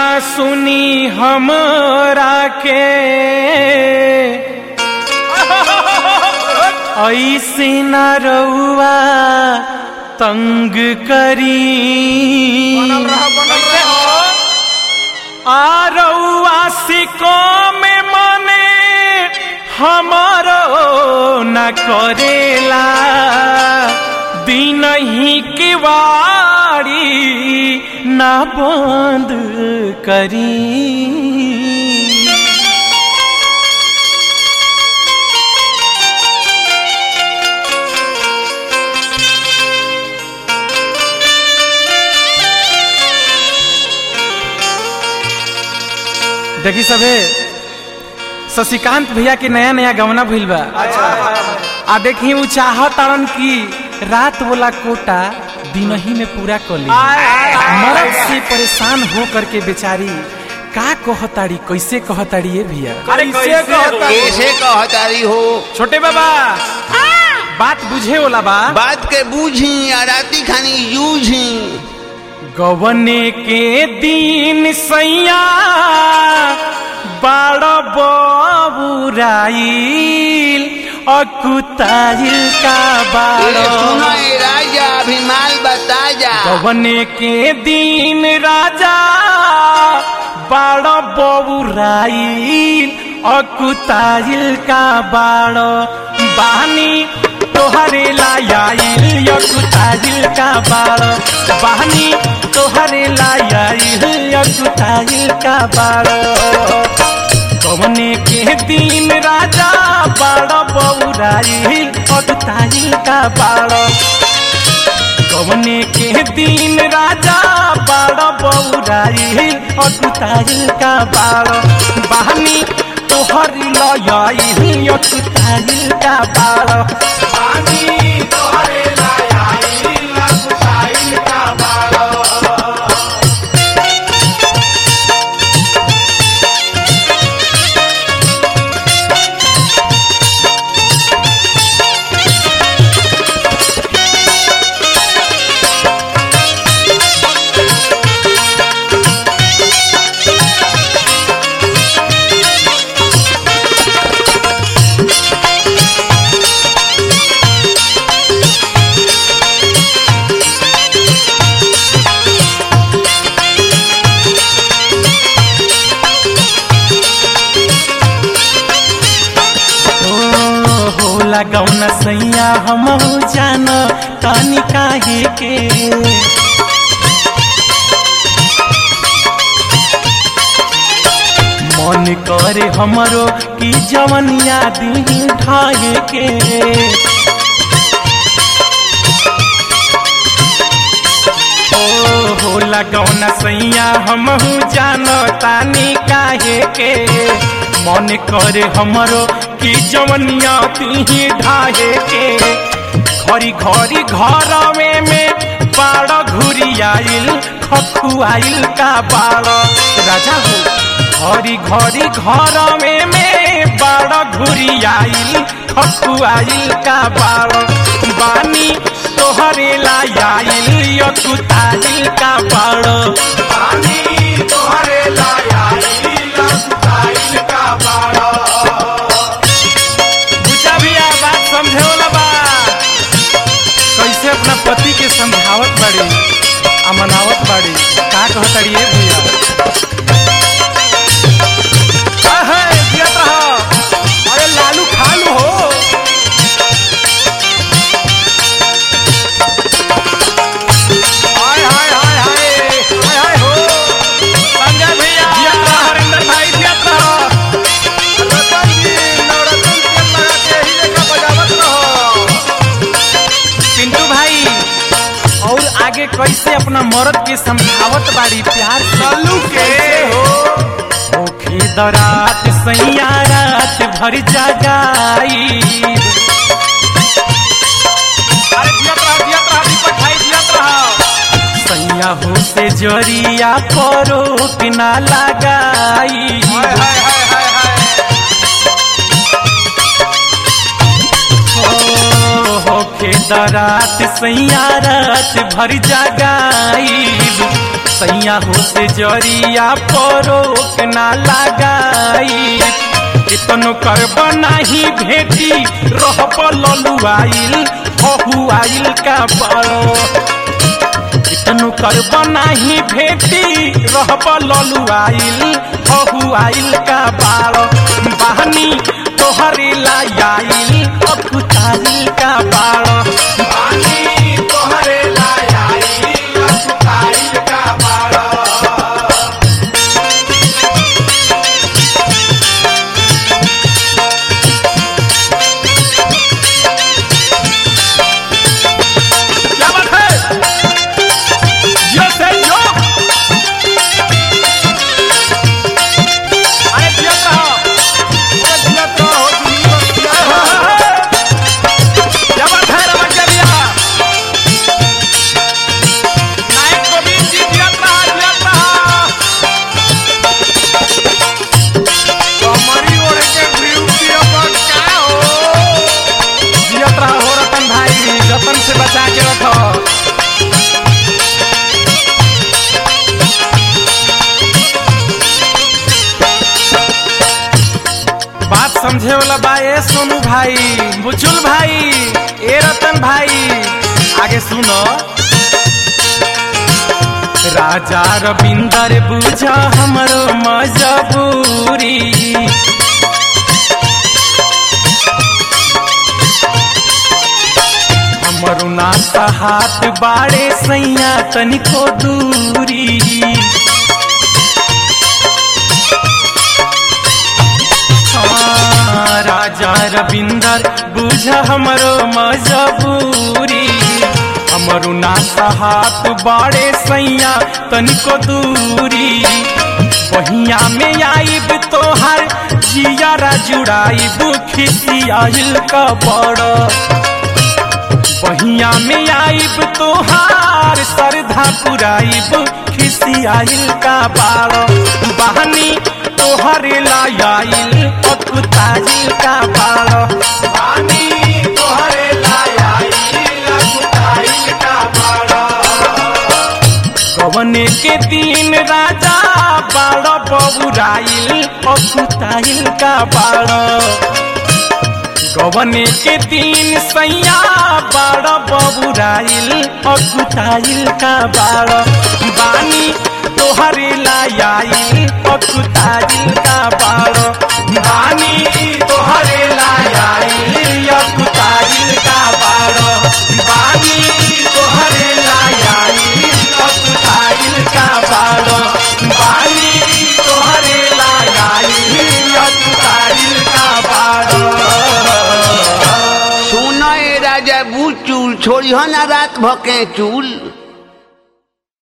सुनी हमरा के ऐसे न रउआ तंग करी आ रउआ सिको में मने हमारो न करेला दिन ही की वाड़ी न बंद करी देखी सबे शशिकांत भैया के नया नया गवना भइल बा आ देखी उ चाहतारन की रात वाला कोटा दिन ही में पूरा कर ली मरद से परेशान हो करके बेचारी का कहताड़ी कैसे कहताड़ी ये भैया कैसे कहता कैसे कहतारी हो छोटे बाबा बात बुझे वाला बा बात के बूझी आ राती खानी यूझी गवने के दिन सैया बाड़ बबुराइल अकुताइल का ए, बाड़ सुनो ए राजा अभी माल बता जा गवने के दिन राजा बाड़ बबुराइल अकुताइल का बाड़ बानी तोहरे लायाइल अकुताइल का बाड़ बानी तोहरे लायाइल अकुताइल का बाड़ कवने के दिन राजा बाड़ बौराइल अकुताइल का बाड़ कवने के दिन राजा बाड़ बौराइल अकुताइल का बाड़ बहनी तोहर लयाइल अकुताइल का बाड़ बहनी तोहरे लयाइल अकुताइल का बाड़ ओ, होला गौना सैया हम जान तानी काहे के मन करे हमरो की जवनिया दी ढाए के ओ होला गौना सैया हमहू जानो तानी काहे के मन करे हमरो की जवनिया पीही ढाहे के घरी घरी घर में में बाड़ घुरी आइल खखुआइल का बाड़ राजा हो घरी घरी घर में में बाड़ घुरी आइल खखुआइल का बाड़ बानी तोहरे लायाइल यकुताइल का बाड़ बानी तोहरे लायाइल यकुताइल का बाड़ बुझा भैया बात समझे वाला बा कैसे अपना पति के समझावत बाड़ी आ मनावत बाड़ी का कहताड़ी ए भैया अहे, जियत रह। अरे लालू खालू हो हाय हाय हाय हाय हाय हाय हो संजय भैया जियत रह, हरिंदर भाई जियत रह। रतन जी, नवरत्न तेल लगा के ही लेखा बजावत रहो। पिंटू भाई और आगे कैसे अपना मर्द के समझावत बाड़ी प्यार चालू के हो ओखे दरात सैया रात भर जगाई अरे जियत रह जियत रह दीपक भाई जियत रह सैया हो से जरिया परो कि ना लगाई हाय हाय हाय हाय हाय ओ, होखे दरात सैया रात भर जगाई सैया हो से जरिया परोक ना लगाई कितनो करब नाही भेटी रहब ललुआइल हहुआइल का बड़ो कितनो करब नाही भेटी रहब ललुआइल हहुआइल का बाड़ो बहनी तोहरे लायाइल अकुताइल का बाड़ो बहनी तोहरे लायाइल अकुताइल का बाड़ो क्या बात है यो से यो अरे जियत रहो अरे जियत रहो, जिंदगी बख्तियार हो। क्या बात है रमन के भैया नायक गोविंद जी जियत रहा जियत रहा कमरी ओढ़ के ड्यूटी अपन का हो जियत रहा हो रतन भाई रतन से बचा के रखो बात समझे वाला बा ए सोनू भाई बुचुल भाई ए रतन भाई आगे सुनो राजा रविंदर बुझा हमरो मजबूरी हमरो नाता हाथ बाड़े सैया तनिको दूरी हाँ, राजा रविंदर बुझ हमरो मजबूरी हमरो नाता हाथ बाड़े सैया तनिको दूरी बहिया में आईब तोहर जियारा जुड़ाईब खिसियाइल का बड़ा बहिया में आईब तोहार सरधा पुराइब खिसियाइल का बाड़ो बहनी तोहरे लायाइल अकुताइल का बाड़ो बहनी तोहरे लायाइल अकुताइल का बाड़ो कवने के दिन राजा बाड़ो बबुराइल अकुताइल का बाड़ो गवने के दिन सैया बाड़ बबुराइल अकुताइल का बाड़ बानी तोहरे लायाइल अकुताइल का बाड़ बानी तोहरे लायाइल अकुताइल का बाड़ बानी तोहरे लायाइल अकुताइल का बाड़ बानी तोहरे लायाइल अकुताइल का बाड़ सुनो ए राजा बुचुल छोड़ी हो ना रात भके चूल